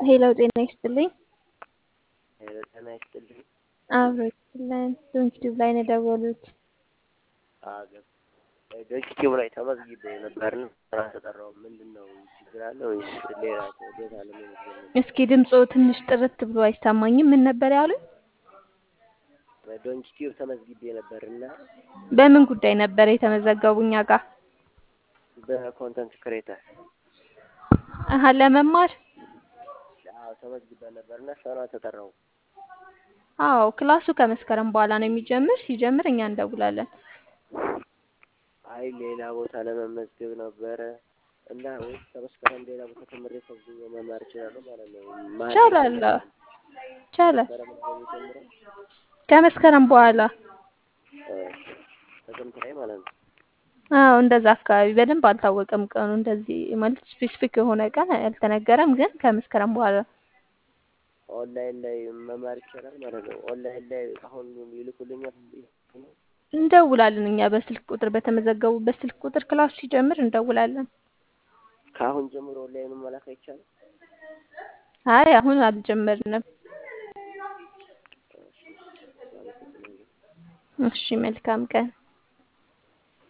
ሄሎ ጤና ይስጥልኝ። ሄሎ ጤና ይስጥልኝ። አብሮ ይስጥልን። ዩቲዩብ ላይ ነው የደወሉት። አገብ ዩቲዩብ ላይ ተመዝግቤ ነበርና ስራ ተጠራው። ምንድን ነው ችግር አለ ወይስ ሌላ ቦታ ለመመዝገብ ነው? እስኪ ድምፆ ትንሽ ጥርት ብሎ አይሰማኝም። ምን ነበር ያሉኝ? ዶንኪ ቲዩብ ተመዝግቤ ነበርና በምን ጉዳይ ነበር የተመዘገቡ እኛ ጋር? በኮንተንት ክሬተር አሀ ለመማር አዎ ተመዝግቤ ነበርና ስራ ተጠራው። አዎ ክላሱ ከመስከረም በኋላ ነው የሚጀምር። ሲጀምር እኛ እንደውላለን። አይ ሌላ ቦታ ለመመዝገብ ነበረ እና ወይስ ከመስከረም ሌላ ቦታ ተምሬ ከዚህ መማር እችላለሁ ማለት ነው? ማን ይቻላል ይቻላል። መስከረም ነው የሚጀምረው? ከመስከረም በኋላ እ ጥቅምት ላይ ማለት ነው። አዎ እንደዛ አካባቢ በደንብ አልታወቀም ቀኑ። እንደዚህ ማለት ስፔሲፊክ የሆነ ቀን አልተነገረም፣ ግን ከመስከረም በኋላ ኦንላይን ላይ መማር ይቻላል ማለት ነው። ኦንላይን ላይ አሁን ይልኩልኛል። እንደውላለን እኛ በስልክ ቁጥር በተመዘገቡበት ስልክ ቁጥር ክላሱ ሲጀምር እንደውላለን። ከአሁን ጀምሮ ኦንላይኑ መላክ አይቻልም? አይ አሁን አልጀመርንም። እሺ፣ አመሰግናለሁ። እሺ መልካም ቀን።